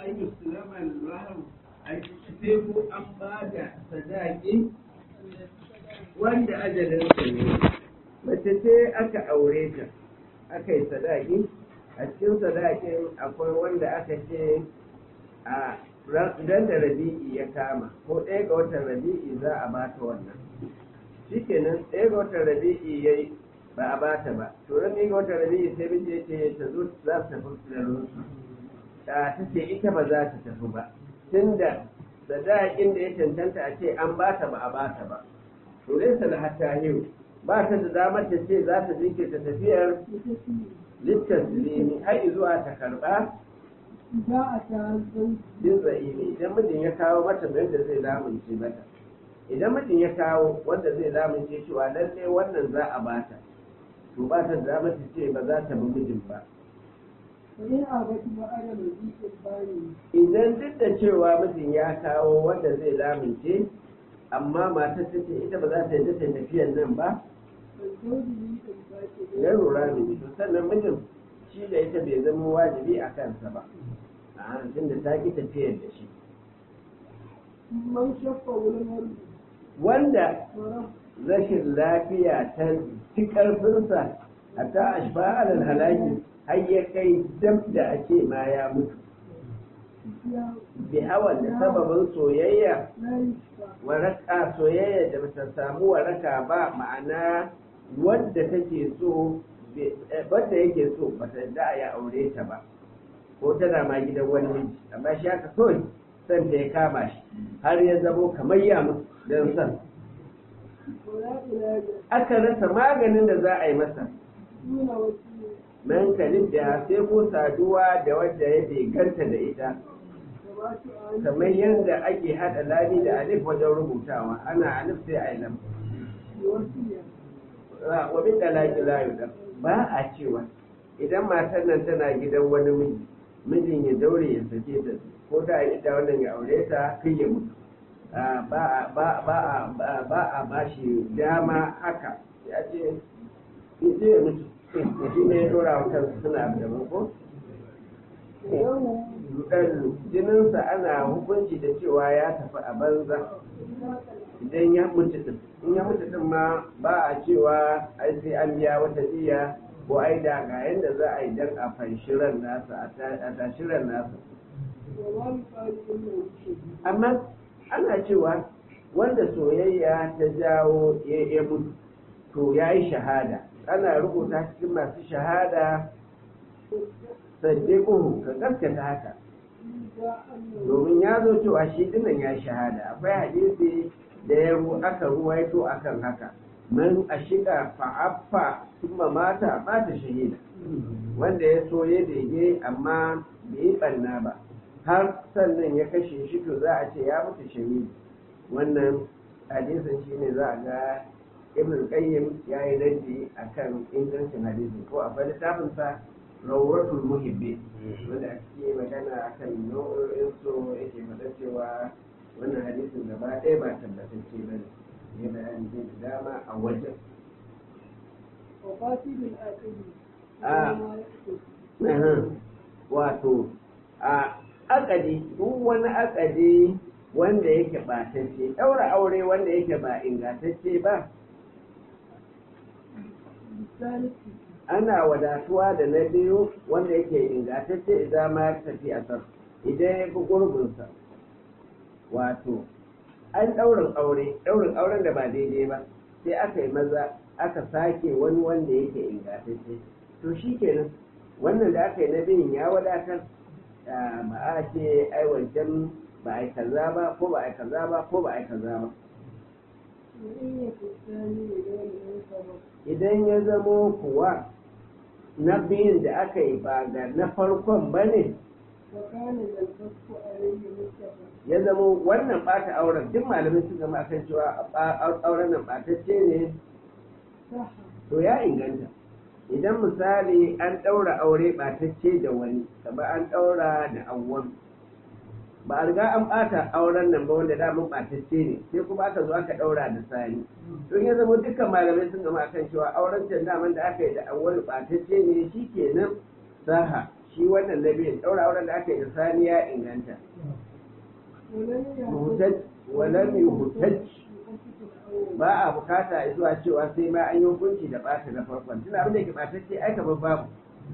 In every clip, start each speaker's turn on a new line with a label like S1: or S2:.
S1: an yi sulaman lahar a sai ko an ba da sadaki wanda ajalinsa ne mace ce aka aure ta aka yi sadaki a cikin sadakin akwai wanda aka ce a dan da rabi'i ya kama ko ɗaya ga watan rabi'i za a bata wannan shikenan ɗaya ga watan rabi'i ya yi ba a bata ba to ran ga watan rabi'i sai miji ya ce ta zo za ta tafi filarin ta ce ita ba za ta tafi ba tunda sadakin da ya cancanta a ce an bata ba a bata ba to dai salahata yau ba ta da damar ta ce za ta jinkirta tafiyar littasiri har zuwa ta karba bin za'imi idan mijin ya kawo mata wanda zai lamunce mata idan mijin ya kawo wanda zai lamunce cewa lalle wannan za a bata to ba ta da mata ce ba za ta bi mijin ba idan duk da cewa mijin ya kawo wanda zai lamunce amma matar ta ce ita ba za ta yi ta tafiyar nan ba ya lura da to sannan mijin shi da ita bai zama wajibi a kansa ba a tunda ta ki tafiyar da shi wanda rashin lafiya ta ci ƙarfinsa a ta ashba alal halaki har ya kai dab da ake ma ya mutu bi hawan da sababin soyayya waraka soyayya da bata samu waraka ba ma'ana wadda take so wadda yake so bata da ya aure ta ba ko tana ma gidan wani miji amma shi aka kawai san da ya kama shi har ya zamo kamar ya mutu don san aka rasa maganin da za a yi masa mankalin da sai ko saduwa da wadda ya ganta da ita kamar yadda ake haɗa lami da alif wajen rubutawa ana alif sai a yi lam wa min dalaki la yudam ba a cewa idan matar nan tana gidan wani miji mijin ya daure ya sake ta ko da ita wannan ya aure ta kai ya mutu ba a ba shi dama haka ya ce ita ya mutu shi ne ya dora wa kansu suna da ko jininsa ana hukunci da cewa ya tafi a banza idan ya mutu din in ya mutu din ma ba a cewa ai sai an biya wata diya ko ai da ga yadda za a yi dan a fanshiran nasa a tashiran nasa amma ana cewa wanda soyayya ta jawo ya mutu to ya yi shahada ana rubuta cikin masu shahada saddiquhu ka gaskata haka domin ya zo cewa shi dinnan ya shahada akwai hadisi da ya aka ruwaito akan haka man ashika fa'affa kuma mata mata shahida wanda ya so ya dege amma bai yi banna ba har sannan ya kashe shi to za a ce ya mutu shahidi wannan hadisin shine za a ga ibn qayyim ya yi raddi akan ingancin hadisi ko a bani tafinsa rawratul muhibbi wanda a cikin magana akan nau'o'in so yake faɗa cewa wannan hadisin gaba ɗaya ba tabbatacce ba ne ya bayani zai da dama a wajen wato a akadi duk wani akadi wanda yake ɓatacce ɗaura aure wanda yake ba ingantacce ba ana wadatuwa da na biyu wanda yake ingantacce idan ma tafi a sar idan ya fi gurbinsa wato an ɗaurin aure ɗaurin auren da ba daidai ba sai aka yi maza aka sake wani wanda yake ingantacce to shi kenan wannan da aka yi na biyun ya wadatar ba a ce ai wancan ba a yi kaza ba ko ba a yi kaza ba ko ba a yi kaza ba idan ya zamo kuwa na biyun da aka yi ba ga na farkon ba ne ya zama wannan ɓata auren duk malamin su zama akan cewa auren nan ɓatacce ne to ya inganta idan misali an ɗaura aure ɓatacce da wani kamar an ɗaura da awwal ba a riga an ɓata auren nan ba wanda damun ɓatacce ne sai kuma aka zo aka ɗaura da sani don ya zama dukkan malamai sun gama akan cewa auren can daman da aka yi da awwal ɓatacce ne shi kenan saha shi wannan nabi daura auren da aka yi da sani ya inganta walam yuhtaj ba a bukata zuwa cewa sai ma an yi hukunci da ɓata na farkon tun abin da ke ɓatacce ai kamar babu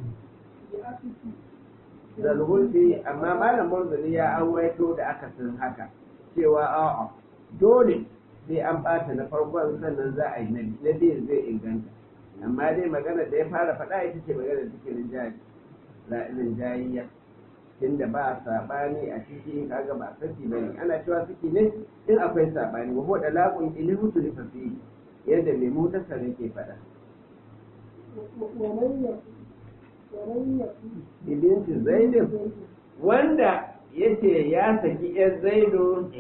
S1: zalhulfi amma malam murzali ya an waito da aka san haka cewa a'a dole sai an ɓata na farkon sannan za a yi na na biyu zai inganta amma dai magana da ya fara faɗa ita ce magana da take rinjayiyya tunda ba saɓani a ciki kaga ba saki ba ne ana cewa saki ne in akwai saɓani wa hoda laƙun ilihu tu lifafi yadda mai mutasar yake faɗa ibinti zaidin wanda yace ya saki yan zaidu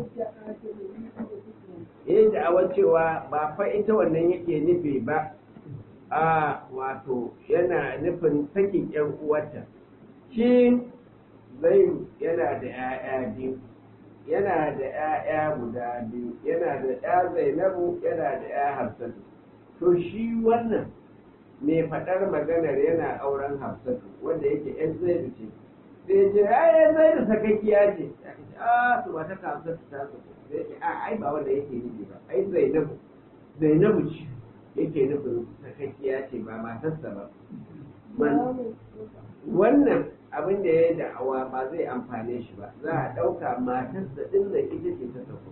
S1: ya da'awa cewa ba fa ita wannan yake nufi ba a wato yana nufin sakin yan uwarta shi zaidu yana da 'ya'ya biyu yana da 'ya'ya guda biyu yana da 'ya zainabu yana da 'ya hafsatu to shi wannan mai faɗar maganar yana auren hafsatu wanda yake 'yan zaidu ce sai ce ya yan zaidu sakakkiya ce a to ba ta hafsatu ta so sai ce a ai ba wanda yake nufi ba ai zainabu zainabu ce yake nufin sakakkiya ce ba matarsa ba wannan abin da ya yi da'awa ba zai amfane shi ba za a ɗauka matarsa ɗin da ita ce ta sako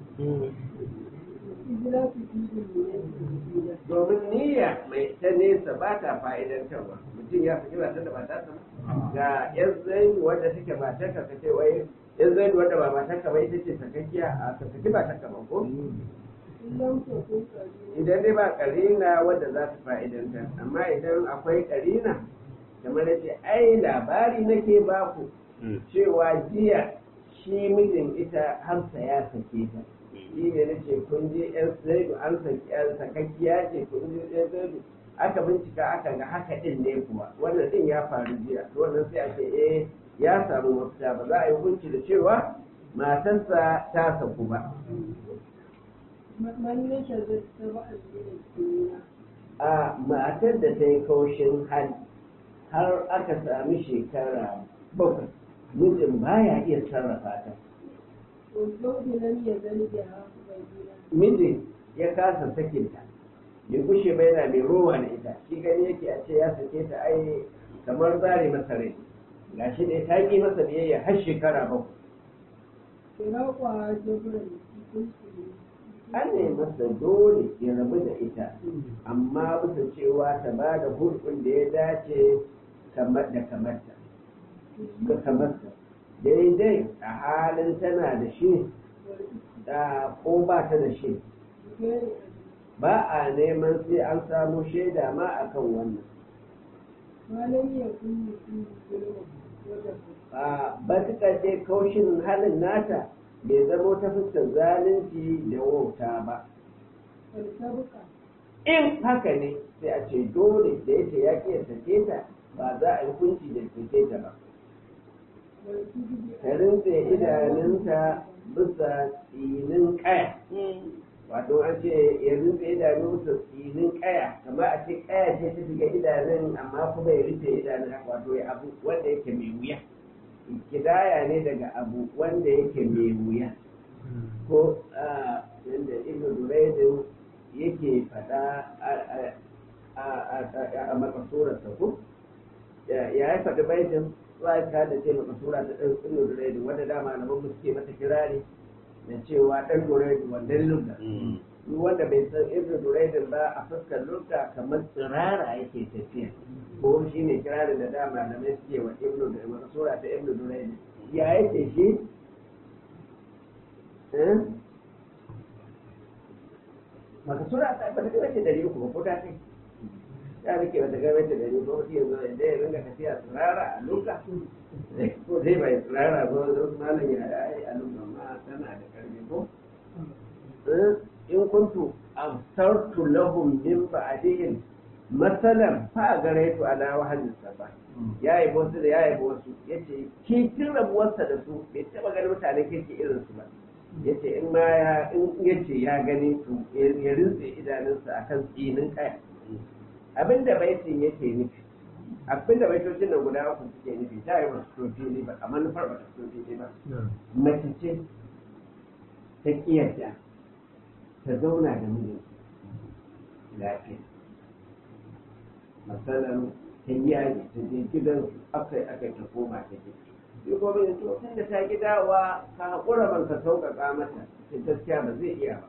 S1: domin niyya mai ta nesa ba ta fa'idantarwa mutum ya fi ba ta da mata ta ga yan zai wanda take matar ka kace wai yan zai wanda ba matar ka ba ita ce sakakkiya a sakaki ba ta kama ko idan dai ba karina wadda za ta fa'idantar amma idan akwai karina kamar yace ai labari nake baku cewa jiya shi mijin ita harsa ya sake ta shi ne na ce kun je yan zaidu an saki yan sakakkiya ce kun je yan zaidu aka bincika aka ga haka din ne kuwa wannan din ya faru jiya to wannan sai a ce eh ya samu mafita ba za a yi hukunci da cewa matarsa ta saku ba a matar da ta yi kaushin hali har aka sami shekara bakwai mijin baya iya sarrafa ta mijin ya kasa sakinta bai gushe ba yana mai rowa na ita shi gani yake a ce ya sake ta ai kamar zare masa rai gashi ne ta yi masa biyayya har shekara bakwai an ne masa dole ya rabu da ita amma bisa cewa ta ba da hulɗin da ya dace kamar da kamarta ga kamarta daidai a halin tana da shi da ko ba ta da shi ba a neman sai an samu shaida ma akan wannan a batuka ce kaushin halin nata bai zamo ta fuskar zalunci da wauta ba in haka ne sai a ce dole da yake ya ke sake ta ba za a yi hukunci da sake ta ba ta rinse idanunta bisa tsinin kaya wato an ce ya rufe idanu bisa tsinin kaya kamar a ce kaya ce ta shiga idanun amma kuma ya rufe idanun wato ya abu wanda yake mai wuya kidaya ne daga abu wanda yake mai wuya ko yadda ibn duraidin yake faɗa a makasurarsa ko ya yi faɗi baitin za ka da ce makasura ta ɗan ibn duraidin wanda dama na bamu suke mata kirari da cewa ɗan duraidin wanda lugga duk wanda bai san ibn duraidin ba a fuskar lugga kamar tsirara yake tafiya ko shi ne kirarin da dama da mai suke wa ibnu da wata sura ta ibnu duraini ya yake shi maka sura ta ba ta gaba ce dari uku ba ko ta kai ya rike ba ta gaba ce dari uku shi yanzu da ya ringa tafiya tsirara a luka ko dai bai tsirara ba wasu malam ya yi a luka ma tana da karfi ko in kuntu absartu lahum min ba'dihim matsalan fa gare tu ala wahadin ba ya yi wasu da ya yi wasu ya ce kikin rabuwarsa da su bai taba ganin mutane kirki irin su ba ya ce in ma ya in ya ce ya gani to ya rinse idanunsa akan tsinin kaya abinda baitin yake nufi abin da baitocin nan guda uku suke nufi ta yi wasu fito fili ba a manufar ba ta fito fili ba mace ce ta kiyarta ta zauna da mijin lafiya matsalar ta yaji ta je gidan akai akai ta koma ta ke yi gobe da to tun da ta gidawa ka haƙura ban ka sauƙaƙa mata ta gaskiya ba zai iya ba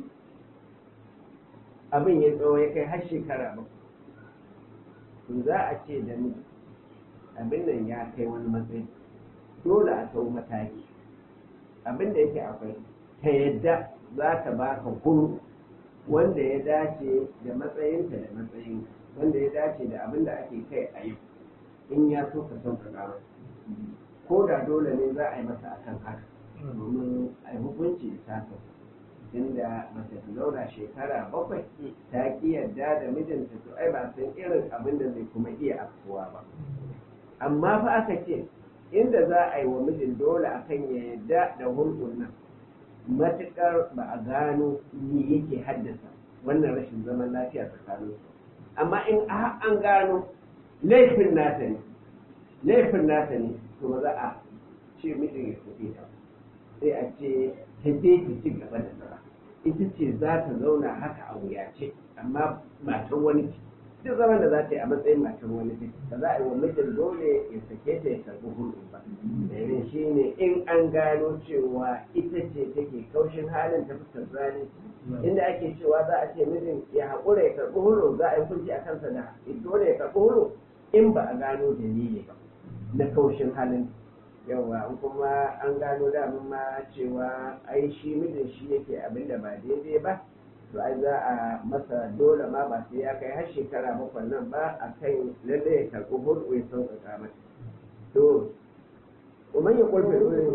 S1: abin ya tsawo ya kai har shekara ba to za a ce da ni abin nan ya kai wani matsayi dole a sau mataki abin da yake akwai ta yadda za ta baka kuru wanda ya dace da matsayinta da matsayin wanda ya dace da abin da ake kai a yau in ya so ka sauƙaƙa ko da dole ne za a yi masa akan haka domin a yi hukunci da sasa inda mace ta zauna shekara bakwai ta ki yarda da mijinta to ai ba san irin abin da zai kuma iya afkuwa ba amma fa aka ce inda za a yi wa mijin dole akan ya yarda da hulɗun nan matuƙar ba a gano me yake haddasa wannan rashin zaman lafiya tsakanin su amma in an gano laifin nata ne laifin nata ne to ba za a ce mijin ya tafi ta sai a ce ta je ta ci gaba da zama ita ce za ta zauna haka a wuyace amma matan wani ce duk zaman da za ta yi a matsayin matan wani ce ba za a yi wa mijin dole ya sake ta ya karɓi hulɗu ba domin shi ne in an gano cewa ita ce take kaushin halin ta fuskar zalunci inda ake cewa za a ce mijin ya haƙura ya karɓi hulɗu za a yi kunci a kansa da dole ya karɓi hulɗu in ba a gano dalili ba na kaushin halin yawa kuma an gano damun ma cewa ai shi mijin shi yake abin da ba daidai ba to ai za a masa dole ma ba sai ya kai har shekara bakwai nan ba a kan lalle ya karɓi hulɗu ya sauƙaƙa mata to kuma ya ƙulfe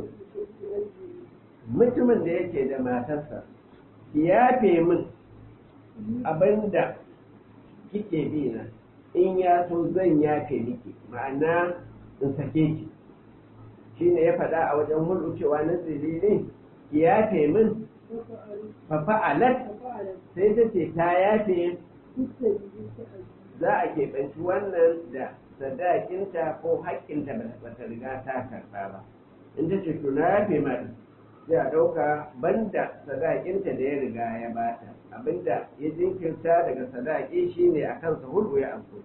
S1: mutumin da yake da matarsa ya fe min abin da kike bi na in ya so zan yafe miki ma'ana in sake ki shi ne ya faɗa a wajen hulɗu cewa na tsiri ne ki yafe min fafa'alat sai ta ce ta yafe za a keɓanci wannan da sadakinta ko haƙƙinta ba ta riga ta karɓa ba in ta ce to na yafe mata sai a ɗauka banda sadakinta da ya riga ya bata abinda ya jinkirta daga sadaki shine a kansa hulɗu ya amfani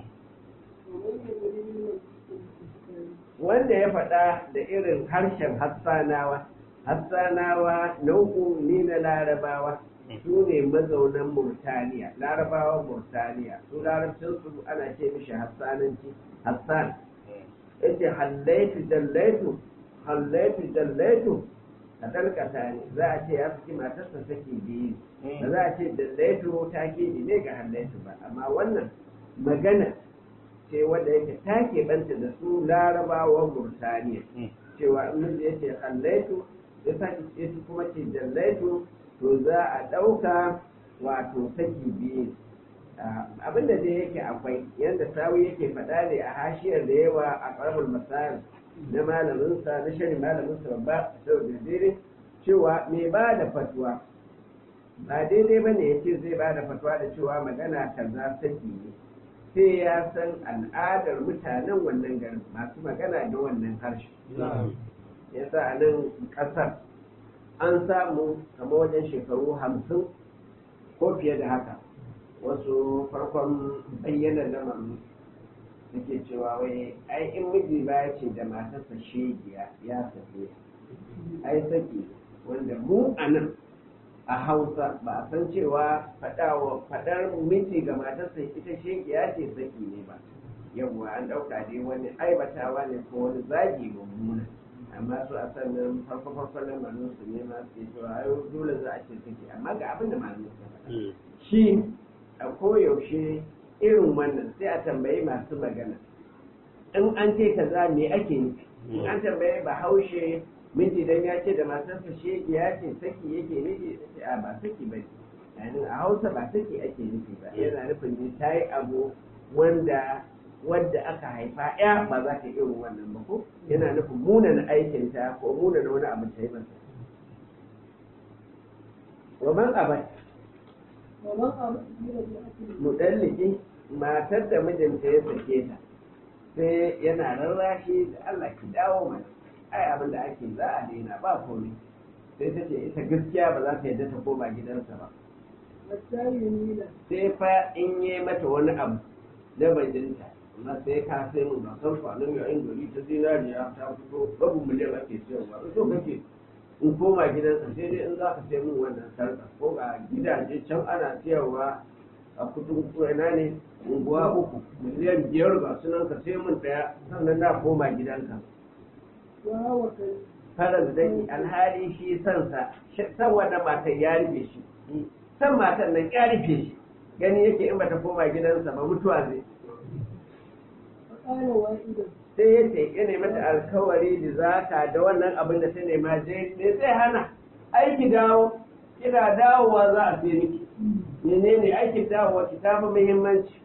S1: wanda ya faɗa da irin harshen hassanawa hassanawa nau'u ne na larabawa su ne mazaunan murtaniya larabawan murtaniya su larabcinsu ana ce mishi hassananci hassan yace hallaitu dallaitu hallaitu dallaitu a dalkata ne za a ce ya fi matarsa sake biyu ba za a ce dallaitu ta ke ne ga hallaitu ba amma wannan magana ce wanda yake ta keɓanta da su larabawan Burtaniya cewa in miji ya ce hallaitu ya sake ya kuma ce jallaitu to za a ɗauka wato saki biyu abin da dai yake akwai yadda sawi yake faɗa ne a hashiyar da yawa a ƙarfin masari na malaminsa na shirin malaminsa babba sau da dire cewa mai ba da fatuwa ba daidai ba ne ya ce zai ba da fatuwa da cewa magana kaza saki ne sai ya san al'adar mutanen wannan garin masu magana da wannan harshe ya sa a nan ƙasar an samu kama wajen shekaru hamsin ko fiye da haka wasu farkon bayyana lamarin suke cewa wai ai in miji ba ya ce da matarsa shegiya ya sake ai saki wanda mu a nan a hausa ba a san cewa faɗar miji ga matarsa ita shegiya ce saki ne ba yawwa an ɗauka dai wani aibatawa ne ko wani zagi mummuna amma su a sannan farko farko lamarin su ne ma su cewa ai dole za a ce saki amma ga abin da malamin su faɗa shi a koyaushe irin wannan sai a tambayi masu magana in an ce kaza me ake nufi in an tambayi bahaushe miji dan ya ce da matarsa shege ya ce saki yake nufi ce a ba saki ba yani a hausa ba saki ake nufi ba yana nufin ne ta yi abu wanda wadda aka haifa ya ba za ta irin wannan ba ko yana nufin munana aikinta ko munana wani abu ta yi masa wa man abat mudalliki matar da mijinta ya sake ta sai yana rarrashi da Allah ki dawo mana ai abin da ake za a daina ba komai sai ta ce ita gaskiya ba za ta yadda ta koma gidansa ba sai fa in yi mata wani abu na bajinta amma sai ka sai mu ba san kwanan yayin gari ta zinariya ta fito babu miliyan ake siyarwa in so kake in koma gidansa sai dai in za ka sai mun wannan sarƙa ko a gidaje can ana siyarwa a kudin kuwa ne unguwa uku miliyan biyar ga sunan ka sai mun ɗaya sannan na koma gidanka farar daki alhali shi sansa san wannan matan ya rufe shi san matan nan ya rufe shi gani yake in bata koma gidansa ba mutuwa zai sai ya ce ya nemi mata alkawari da zaka da wannan abin da ta nema je ne zai hana aiki dawo kina dawowa za a sai miki menene aikin dawowa ki tafi muhimmanci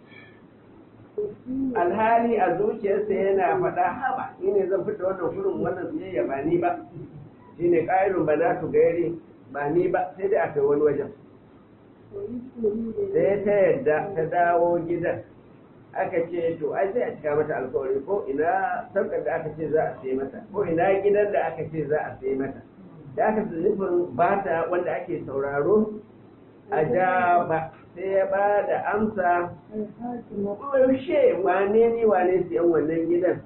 S1: alhali a zuciyarsa yana faɗa haba ni ne zan fita wannan kurin wannan siyayya ba ni ba shi ne ƙa'irun ba na gairi ba ni ba sai dai aka wani wajen sai ta yadda ta dawo gidan aka ce to ai sai a cika mata alkawari ko ina sarkar da aka ce za a sai mata ko ina gidan da aka ce za a sai mata da aka nufin bata wanda ake sauraro a ja ba sai ya ba da amsa yaushe wane ni wane siyan wannan gidan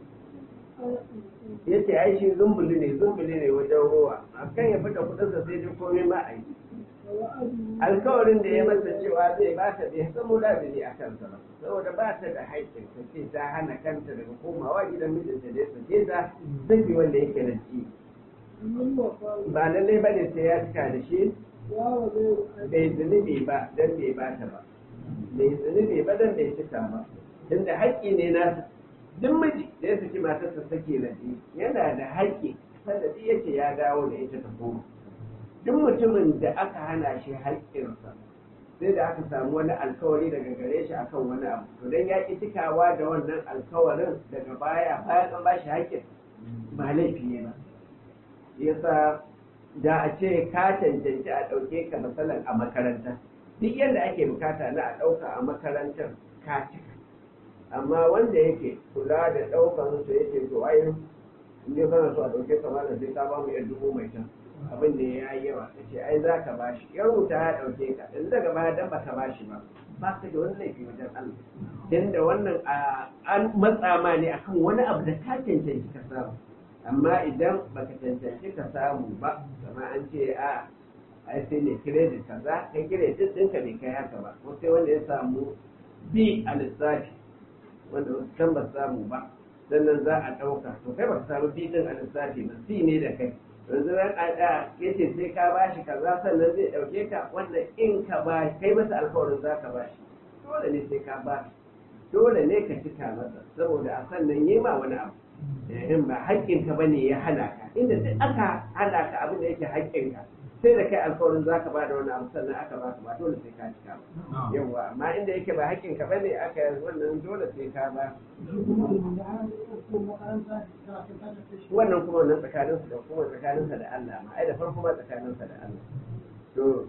S1: ya ce ai shi zumbuli ne zumbuli ne wajen ruwa a kan ya fita kudinsa sai dai komai ma a yi alkawarin da ya masa cewa zai ba ta bai samu labiri a kansa ba saboda ba ta da haƙƙin ta ce ta hana kanta daga komawa gidan mijinta da ya sake ta zafi wanda yake da ci ba lallai ba ne sai ya cika da shi bai zunubi ba don bai ba ta ba bai zunubi ba don bai cika ba tunda haƙƙi ne na duk miji da ya saki matarsa sake rabi yana da haƙƙi sanda duk yake ya dawo da ita ta koma duk mutumin da aka hana shi haƙƙinsa sai da aka samu wani alkawari daga gare shi akan wani abu to dan ya ƙi cikawa da wannan alkawarin daga baya bayan an ba shi haƙƙin ba laifi ne ba yasa da a ce ka cancanci a ɗauke ka matsalan a makaranta duk yadda ake bukata na a ɗauka a makarantar ka cika amma wanda yake kula da ɗaukan su yake to ai in dai kana so a ɗauke ka malam sai ka ba mu yan dubu mai can abin da ya yi yawa ta ce ai za ka ba shi ya rubuta ya ɗauke ka in daga baya dan baka ba shi ba ba ka da wani laifi wajen Allah tunda wannan an matsa ma ne akan wani abu da ka cancanci ka samu amma idan baka cancanci ka samu ba kama an ce a ai sai ne kiredit kaza kai kiredit ɗinka bai kai haka ba ko sai wanda ya samu b a lissafi wanda wasu can ba samu ba sannan za a ɗauka to kai ba ka samu b ɗin a lissafi ba c ne da kai yanzu ran a da ya ce sai ka ba shi kaza sannan zai ɗauke ka wannan in ka ba kai masa alkawarin za ka ba shi dole ne sai ka ba dole ne ka cika masa saboda a sannan yi ma wani abu in ba haƙƙinka ba ne ya hana ka inda duk aka hana ka abin da yake haƙƙinka sai da kai alkawarin za ka ba da wani abu sannan aka ba ka ba dole sai ka cika ba yawa amma inda yake ba haƙƙinka ba ne aka wannan dole sai ka ba wannan kuma wannan tsakaninsa da kuma tsakaninsa da Allah ma ai da farko ma tsakaninsa da Allah to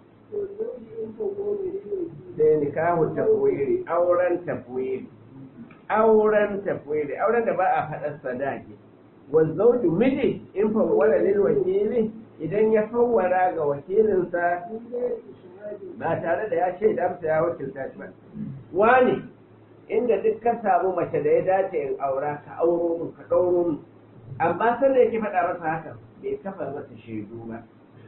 S1: sai nikahu tafwiri auren tafwiri auren tafwiri auren da ba a faɗar sadaki wazzauju miji in fawwara lil wakili idan ya fawwara ga wakilinsa ba tare da ya shaida masa ya wakilta shi ba wani inda duk ka samu mace da ya dace in aura ka auro mun ka ɗauro mun amma sanda yake faɗa masa haka bai kafa masa shaidu ba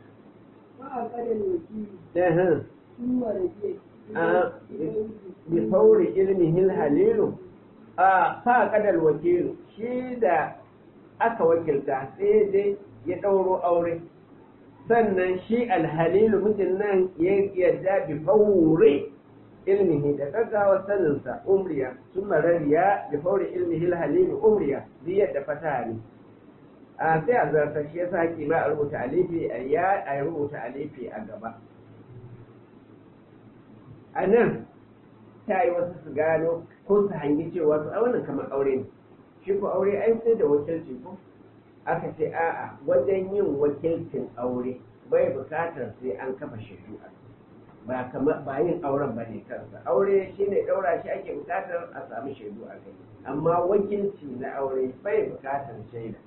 S1: bi fauri ilmihin halilu a fa kadal wakilu shi da aka wakilta sai dai ya ɗauro aure sannan shi alhalilu mijin nan ya yarda bi fauri ilmihi da gaggawa saninsa umriya sun marariya bi fauri ilmihi halilu umriya biyar da fata ne a sai a zarta shi yasa haƙi ma a rubuta alifi a ya a rubuta alifi a gaba a nan ta yi wasu su gano ko su hangi cewa su a wannan kamar aure ne shi ko aure ai sai da wakilci ko aka ce a'a wajen yin wakilcin aure bai bukatar sai an kafa shaidu a ba kamar ba yin auren ba ne kansa aure shine daura shi ake bukatar a samu shaidu a kai amma wakilci na aure bai bukatar shaida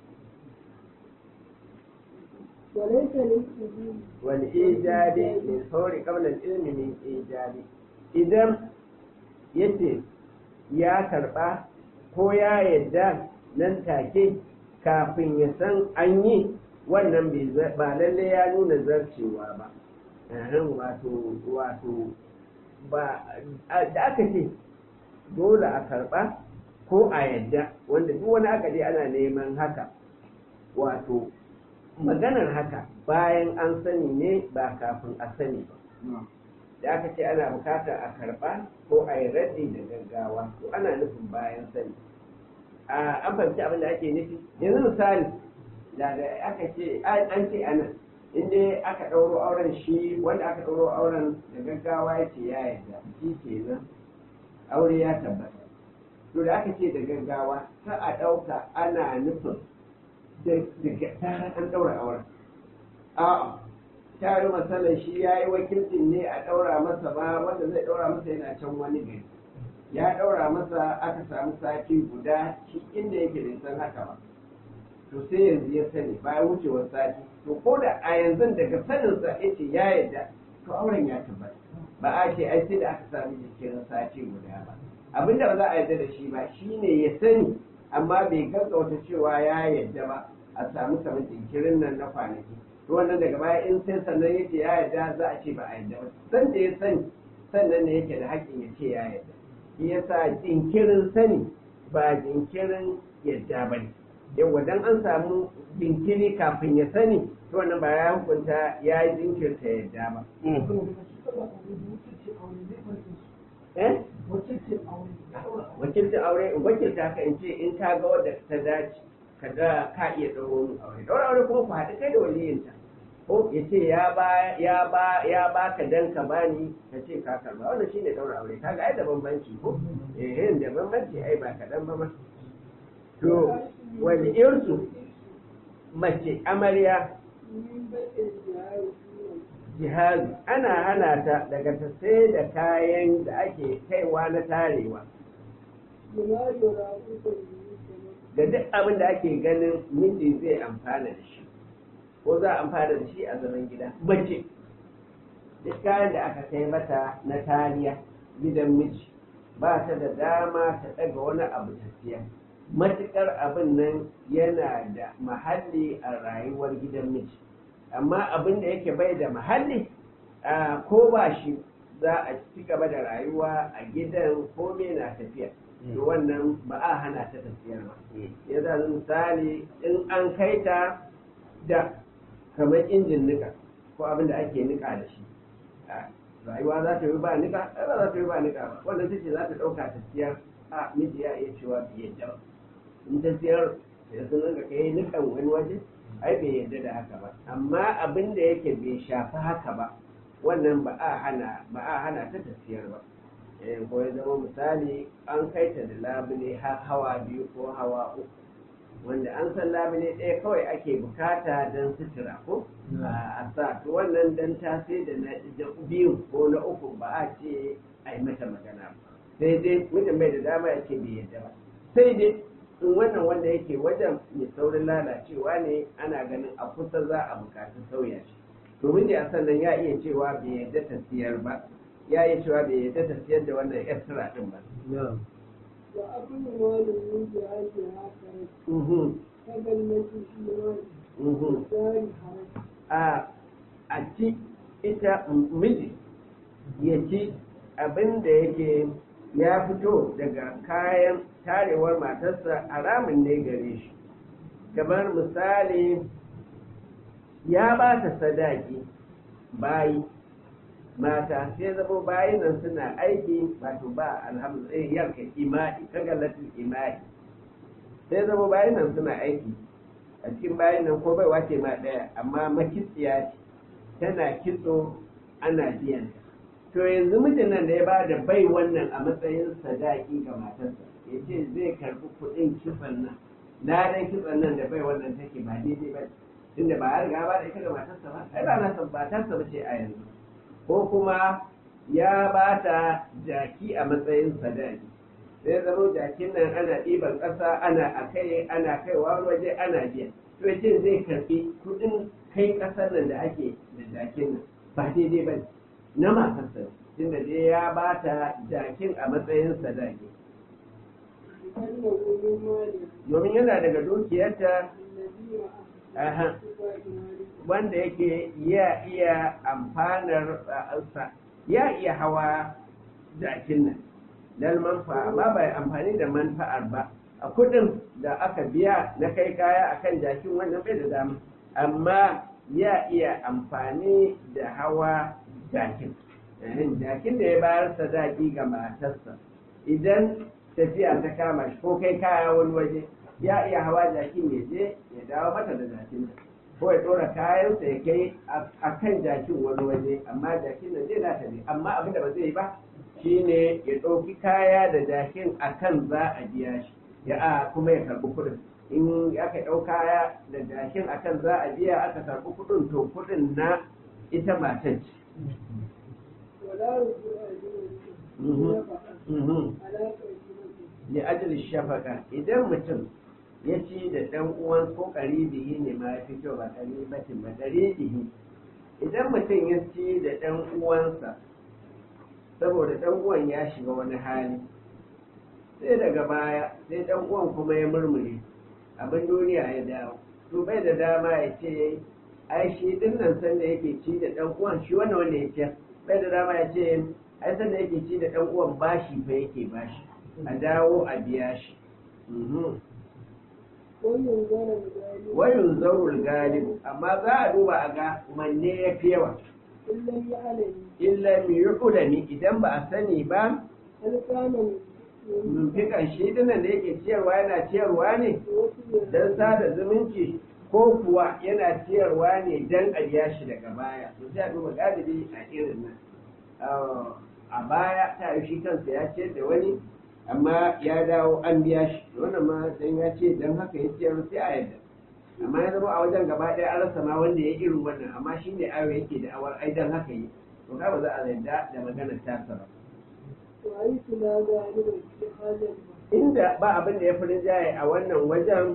S2: وليس للإذن
S1: wal ijadi min sauri qabla al ilmi min ijadi idan yace ya karba ko ya yadda nan take kafin ya san an yi wannan bai za- ba lalle ya nuna zarcewa ba Ahan, wato wato ba a- da aka ce dole a karba ko a yadda wanda duk wani aka je ana neman haka wato maganar haka bayan an sani ne ba kafin a sani ba da aka ce ana bukatar a karba ko a yi raddi da gaggawa to ana nufin bayan sani a an fahimci abin da ake nufi yanzu misali da da aka ce an ce ana inda aka ɗauro auren shi wanda aka ɗauro auren da gaggawa ya ce ya yarda shi ke nan aure ya tabbata to da aka ce da gaggawa ta a ɗauka ana nufin daga tarar an ɗaura auren a'a ta yi matsalar shi ya yi wakilcin ne a ɗaura masa ba wanda zai ɗaura masa yana can wani gari ya ɗaura masa aka samu sati guda shi inda yake bai san haka ba to sai yanzu ya sani bayan wucewar sati to ko da a yanzu daga saninsa ya ce ya yarda to auren ya tabbata ba a ce ai sai da aka sami jikin sati guda ba abinda ba za a yarda da shi ba shine ya sani amma bai gaggauta cewa ya yarda ba a samu kamar jinkirin nan na kwanaki to wannan daga baya in sai sannan yake ya yarda za a ce ba a yarda ba san da ya sani sannan ne yake da haƙƙin ya ce ya yarda shi yasa jinkirin sani ba jinkirin yarda ba ne yawa dan an samu jinkiri kafin ya sani to wannan ba ya hukunta ya yi jinkirta yarda ba eh wakilcin aure wakilta ka in ce in ka ga wadda ta dace ka ga ka iya ɗauro min aure ɗaura aure kuma ku haɗu kai da waliyinta ko ya ce ya ba ya ba ya ba ka dan ka bani ka ce ka karba wannan shine ɗaura aure kaga ai da bambanci ko eh da bambanci ai ba kaɗan ba ma to wani irsu mace amarya
S2: من بيت الجهاد
S1: jihadi ana hana ta daga ta sai da kayan da ake kaiwa na tarewa
S2: بما يرافق المسلم
S1: da duk abin da ake ganin miji zai amfana da shi ko za a amfana da shi a zaman gida mace duk kayan da aka kai mata na tariya gidan miji ba ta da dama ta ɗaga wani abu ta siya matuƙar abin nan yana da mahalli a rayuwar gidan miji amma abin da yake bai da mahalli a ko ba shi za a ci gaba da rayuwa a gidan kome na tafiya to wannan ba a hana ta tafiyar ba ya za misali in an kai ta da kamar injin nika ko abin da ake nika da shi a rayuwa za ta yi ba nika ai ba za ta yi ba nika ba wannan take za ta ɗauka ta siyar a miji ya iya cewa bai yadda ba in ta siyar sai sun rinka kai nikan wani waje ai bai yadda da haka ba amma abin da yake bai shafi haka ba wannan ba a hana ba a hana ta tafiyar ba eh ko ya zama misali an kai ta da labule har hawa biyu ko hawa uku wanda an san labule ɗaya kawai ake bukata don sutura ko a sa to wannan dan ta sai da na da biyu ko na uku ba a ce a yi mata magana ba sai dai mutum bai da dama ya ce bai yadda ba sai dai in wannan wanda yake wajen mai saurin lalacewa ne ana ganin a kusa za a bukaci sauya shi domin da a sannan ya iya cewa bai yadda ta siyar ba ya iya cewa bai yadda ta siyar da wannan extra din ba
S2: وأكل مال من جهادها خرج
S1: Mhm,
S2: كجنة في مال
S1: mhm.
S2: دار حرج
S1: a a ci ita miji ya ci abin da yake ya fito daga kayan tarewar matarsa haramun ne gare shi kamar misali ya ba ta sadaki bayi mata sai zama bayi nan suna aiki wato ba alhamdulillah yanka imai kagalatin imai sai zama bayi nan suna aiki a cikin bayan nan ko bai wace ma ɗaya amma makitsiya ce tana kitso ana biyan ta. to yanzu mijin nan da ya ba da bai wannan a matsayin sadaki ga matarsa ya ce zai karɓi kuɗin kitson nan ladan kitson nan da bai wannan take ba daidai ba tunda ba ya riga ba da ita ga matarsa ba ai ba na san ba tarsa ba ce a yanzu ko kuma ya ba ta jaki a matsayin sadaki sai zama jakin nan ana ɗiban ƙasa ana a kai ana kaiwa waje ana biya to yace zai karɓi kuɗin kai ƙasar nan da ake da jakin nan ba daidai ba na matarsa tunda dai ya ba ta jakin a matsayin sadaki
S2: لأنه من مالها
S1: domin yana daga dukiyarta
S2: الذي
S1: aha,
S2: اتباع مالها
S1: wanda yake ya iya amfanar sa ya iya hawa jakin nan lal manfa amma bai amfani da manfa'ar ba a kudin da aka biya na kai kaya akan jakin wannan bai da dama amma ya iya amfani da hawa jakin Eh, jakin da ya bayar sadaki ga matarsa idan tafiya ta kama shi ko kai kaya wani waje ya iya hawa jakin ya je ya dawo mata da jakin nan ko ya ɗora kayansa ya kai a kan jakin wani waje amma jakin nan zai na tafi amma abin da ba zai yi ba shine ya ɗauki kaya da jakin a kan za a biya shi ya a kuma ya karɓi kuɗin in aka ɗau kaya da jakin a kan za a biya aka karɓi kuɗin to kuɗin na ita matan ce.
S2: ولا رجوع
S1: Mhm.
S2: نفقة
S1: Mhm.
S2: على قريبته
S1: li ajli shafaka idan mutum ya ci da ɗan uwan ko ƙaribihi ne ma ya fi kyau ba ƙaribatin ba ƙaribihi idan mutum ya ci da ɗan uwansa saboda ɗan uwan ya shiga wani hali sai daga baya sai ɗan uwan kuma ya murmure abin duniya ya dawo to bai da dama ya ce ai shi ɗin nan sanda yake ci da ɗan uwan shi wannan wanda ya ce bai da dama ya ce ai sanda yake ci da ɗan uwan bashi fa yake bashi a dawo a biya shi
S2: وينظر الغالب
S1: wayun zaurul galibu amma za a duba a ga manne ya fi yawa
S2: إن لم يعلم
S1: illa mi yu'lami idan ba a sani ba
S2: هل كان
S1: mumfikan shi dinan da yake ciyarwa yana ciyarwa ne
S2: وصل
S1: don sada zumunci ko kuwa yana ciyarwa ne don a biya shi daga baya to sai a duba galibi a irin nan Ah, a baya ta yi shi kansa ya ciyar da wani amma ya dawo an biya shi wannan ma dan ya ce dan haka ya ciyar sai a yadda amma ya zama a wajen gaba ɗaya an rasa ma wanda ya irin wannan amma shi ne ayo yake da awar ai dan haka yi to ka ba za a yarda da maganar tasa ba
S2: وحيث لا غالب في هذا المحل
S1: inda ba abin da ya fi rinjaye a wannan wajen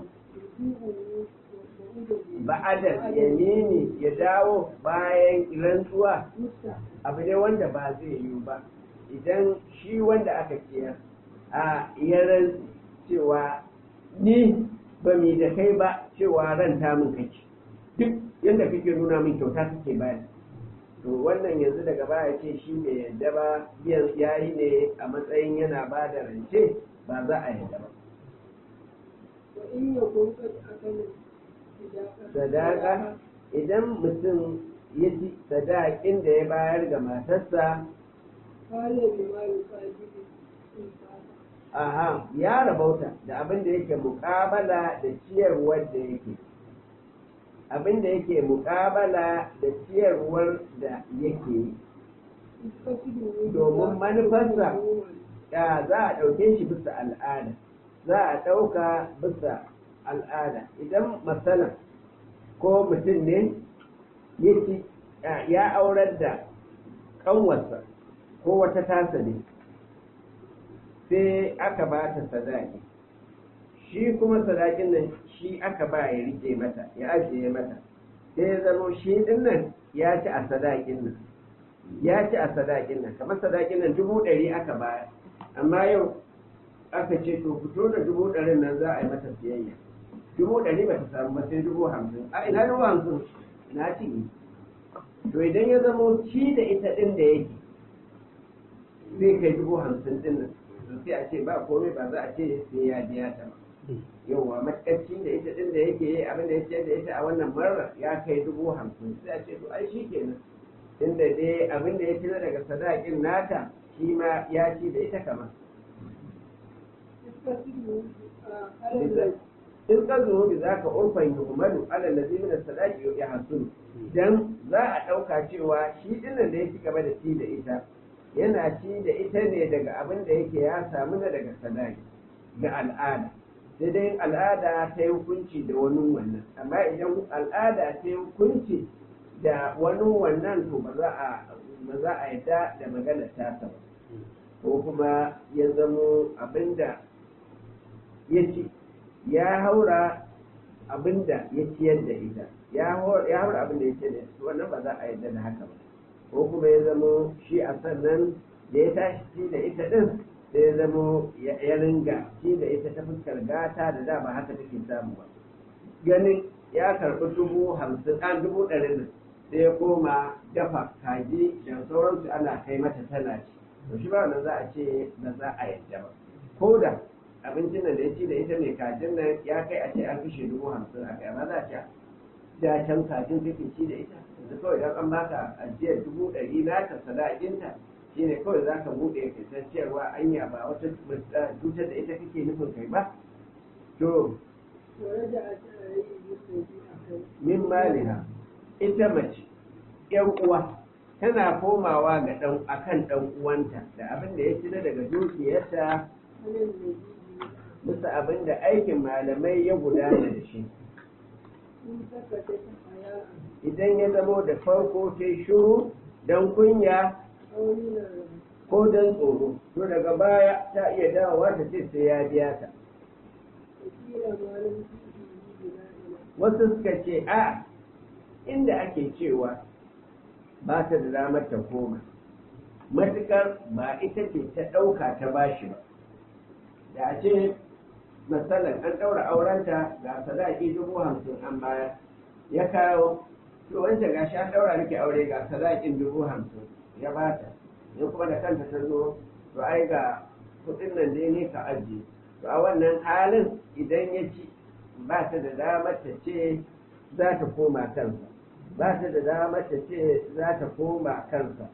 S1: ba'adar yamini ya dawo bayan rantsuwa abu ne wanda ba zai yiwu ba idan shi wanda aka ciyar a ya rantsi cewa ni ba mi da kai ba cewa ran ta min kake duk yadda kake nuna min kyauta kake bani to wannan yanzu daga baya ce shi bai yadda ba biyan yayi ne a matsayin yana ba da rance ba za a yadda ba
S2: وإن يكون قد أكل
S1: sadaka idan mutum ya ci sadakin da ya bayar ga matarsa
S2: قال بما يقابل الإنفاق
S1: aha ya rabauta da abin da yake muƙabala da ciyarwar da yake abin da yake muƙabala da ciyarwar da yake yi Domin manufarsa. ya za a ɗauke shi bisa al'ada za a ɗauka bisa al'ada idan matsalan ko mutum ne ya ci ya aurar da ƙanwarsa ko wata tasa ne sai aka ba ta sadaki shi kuma sadakin nan shi aka ba ya rike mata ya ajiye mata sai ya zamo shi din nan ya ci a sadakin nan ya ci a sadakin nan kamar sadakin nan dubu ɗari aka ba amma yau aka ce to fito da dubu ɗarin nan za a yi mata siyayya dubu ɗari ba ta samu ba sai dubu hamsin a ina dubu hamsin na ci to idan ya zamo ci da ita ɗin da yake zai kai dubu hamsin ɗin nan to sai a ce ba komai ba za a ce sai ya biya ta ba yauwa matakacin da ita ɗin da yake yi abin da ya ce da ita a wannan marar ya kai dubu hamsin sai a ce to ai shi kenan inda dai abin da ya ci na daga sadakin nata shi ma ya ci da ita kama in ka zo bi za ka urfan yi umaru ala lazi min sadaki ya hasulu dan za a ɗauka cewa shi dinnan da ya ci gaba da ci da ita yana ci da ita ne daga abin da yake ya samu na daga sadaki ga al'ada sai dai al'ada ta yi hukunci da wani wannan amma idan al'ada ta yi hukunci da wani wannan to ba za a ba za a yadda da maganar tasa ba ko kuma ya zamo abinda ya ci ya haura abinda ya ciyar da ita ya haura abinda ya ciyar da ita wannan ba za a yadda da haka ba ko kuma ya zamo shi a sannan da ya tashi ci da ita din sai ya zamo ya ringa ci da ita ta fuskar gata da dama haka take samu ba ganin ya karɓi dubu hamsin an dubu ɗari nan sai ya koma dafa kaji da sauransu ana kai mata tana ci to shi ba wannan za a ce ba za a yadda ba ko da abincin nan da ya ci da ita mai kajin nan ya kai a ce an kashe dubu hamsin a kai amma za a ce da can kajin kake ci da ita yanzu kawai idan an baka ajiyar dubu ɗari naka sadakinta shine kawai za ka buɗe ka san cewa anya ba wata cutar da ita kake nufin kai ba to
S2: ورجعت عليه بالذي أخذ
S1: min maliha ita mace yan uwa tana komawa ga dan akan dan uwanta da abin da ya ci na daga dukiyarta
S2: على الذي
S1: bisa abin da aikin malamai ya gudana da shi
S2: إن سكتت حياء
S1: idan ya zamo da farko ta shuru don kunya
S2: أو من الرهب
S1: ko don tsoro to daga baya ta iya dawowa ta ce sai ya biya ta
S2: وكيل ما لم فيه بنائنا
S1: wasu suka ce a inda ake cewa ba ta da damar ta koma matukar ba ita ce ta ɗauka ta bashi ba da a ce matsalar an ɗaura aurenta ga sadaki dubu hamsin an bayar ya kawo to wancan ga shi an ɗaura nake aure ga sadakin dubu hamsin ya bata ya kuma da kanta ta zo to ai ga kuɗin nan dai ne ka ajiye to a wannan halin idan ya ci ba ta da damar ta ce za ta koma kansa ba ta da damar ta ce za ta koma kansa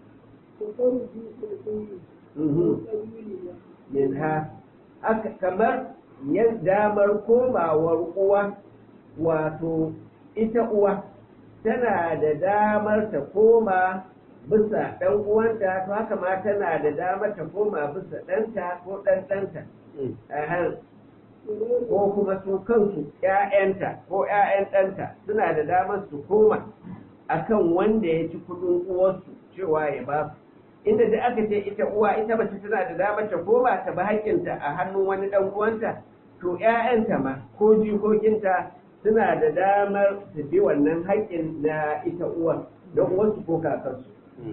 S2: وفرج الأم
S1: Mhm.
S2: قبيلنا
S1: min ha aka kamar yan damar komawar uwa wato ita uwa tana da damar ta koma bisa ɗan uwanta to haka ma tana da damar ta koma bisa ɗanta ko ɗan ɗanta Ahan. ko kuma su kansu ‘ya'yanta ko ‘ya'yan ɗanta suna da damar su koma akan wanda ya ci kudin uwarsu cewa ya ba su inda da aka ce ita uwa ita mace tana da damar ta koma ta ba haƙƙinta a hannun wani ɗan uwanta to ‘ya'yanta ma ko jikokinta suna da damar su bi wannan haƙƙin na ita uwar don uwarsu ko kakansu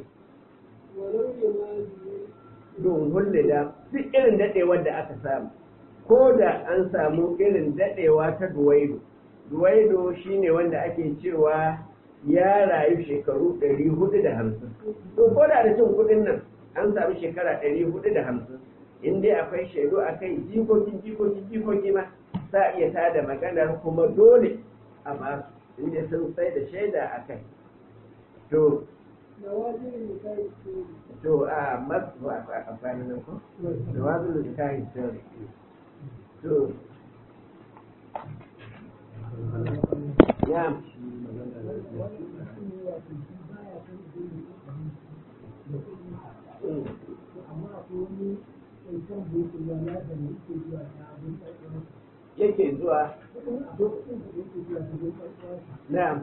S2: ولو لماذا
S1: don hullida duk irin daɗewar da aka samu ko da an samu irin daɗewa ta duwaido duwaido shine wanda ake cewa ya rayu shekaru ɗari hudu da hamsin to ko da da cin kuɗin nan an samu shekara ɗari hudu da hamsin in dai akwai shaidu a kai jikokin jikokin jikoki ma za a iya tada maganar kuma dole a basu inda sun sai da shaida a kai to
S2: نوازل النساء السوري
S1: to a masu a amfani nan ko da wazu da kayan sirri to ya yake zuwa na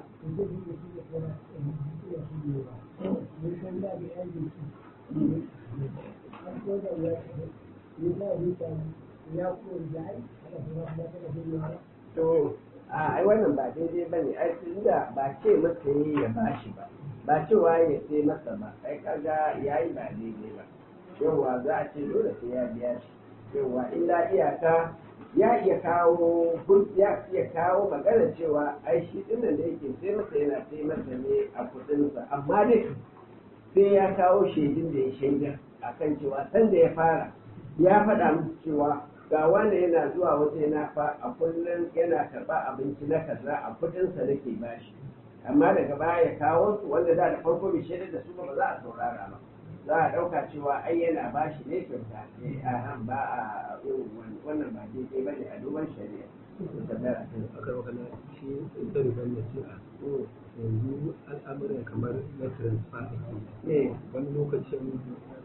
S1: to a ai wannan ba daidai ba ne ai tunda ba ce masa yi ya bashi ba ba cewa ya sai masa ba ai kaga yayi ba daidai ba yawa za a ce dole sai ya biya shi yawa illa iyaka ya iya kawo gun- ya iya kawo magana cewa ai shi dinnan da yake sai masa yana sai masa ne a kudinsa amma dai sai ya kawo shaidun da ya shaida akan cewa sanda ya fara ya faɗa musu cewa ga wanda yana zuwa waje yana fa a kullum yana karɓa abinci na kaza a kudinsa nake bashi amma daga baya ya kawo su wanda da da farko bai shaidar da su ba ba za a saurara ba za a ɗauka cewa ai yana bashi ne kyauta eh a ba a irin wannan- wannan ba daidai ba ne a duban shari'a Tambaya a kan-
S3: aka wakana shi ita rigar nasi'a
S1: Mm.
S3: yanzu al'amuran kamar na transfer ake
S1: Eh,
S3: wani lokacin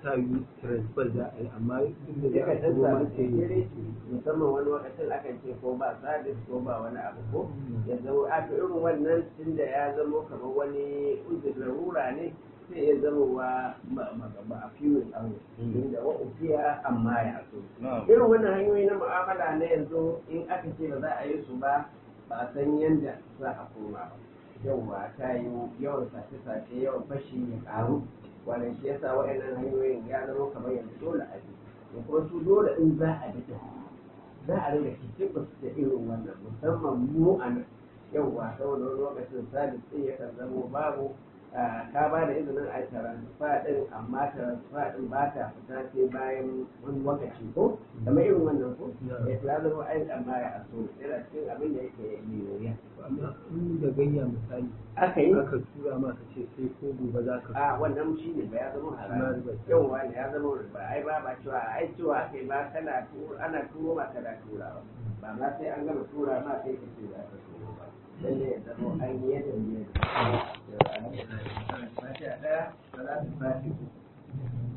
S3: ta yi transfer za a yi amma inda za
S1: Yakan
S3: a
S1: ɗan
S3: kuma
S1: samu
S3: sai
S1: jinkiri musamman wani lokacin akan ce ko ba sabis ko ba wani abu ko ya zama a to irin wannan tunda ya zama kamar wani uzur larura ne sai ya zama wa ba a fiye aure inda wa ufiya amma ya so irin wannan hanyoyi na mu'amala na yanzu in aka ce ba za a yi su ba ba a san yadda za a koma ba yauwa ta yi yawan sace-sace yawan fashi ya karu wannan shi yasa wa'annan hanyoyin ya zama kamar yanzu dole a bi da kuma su dole in za a bi ta za a rinka kicibus da irin wannan musamman mu a nan yauwa saboda wani lokacin sabis ɗin yakan zama babu ka ba da izinin a taransifa ɗin amma taransifa ɗin ba ta fita sai bayan wani lokaci ko kamar irin wannan ko ya fi zama ai amma ya aso yana cikin abin da yake mai wuya
S3: amma in da gayya misali
S1: aka yi
S3: aka tura ma ka ce sai ko gobe za ka
S1: a wannan shi ne ba ya zama
S3: Na
S1: haram
S3: riba.
S1: yau wani ya zama riba ai ba ba cewa ai cewa aka yi ba kana turo ana turo ma kana turawa ba ma sai an gama tura ma sai ka ce za ka turo ba lalle ya zama an yi yadda ne da alhamdulillah fatiha daya salatu fatiha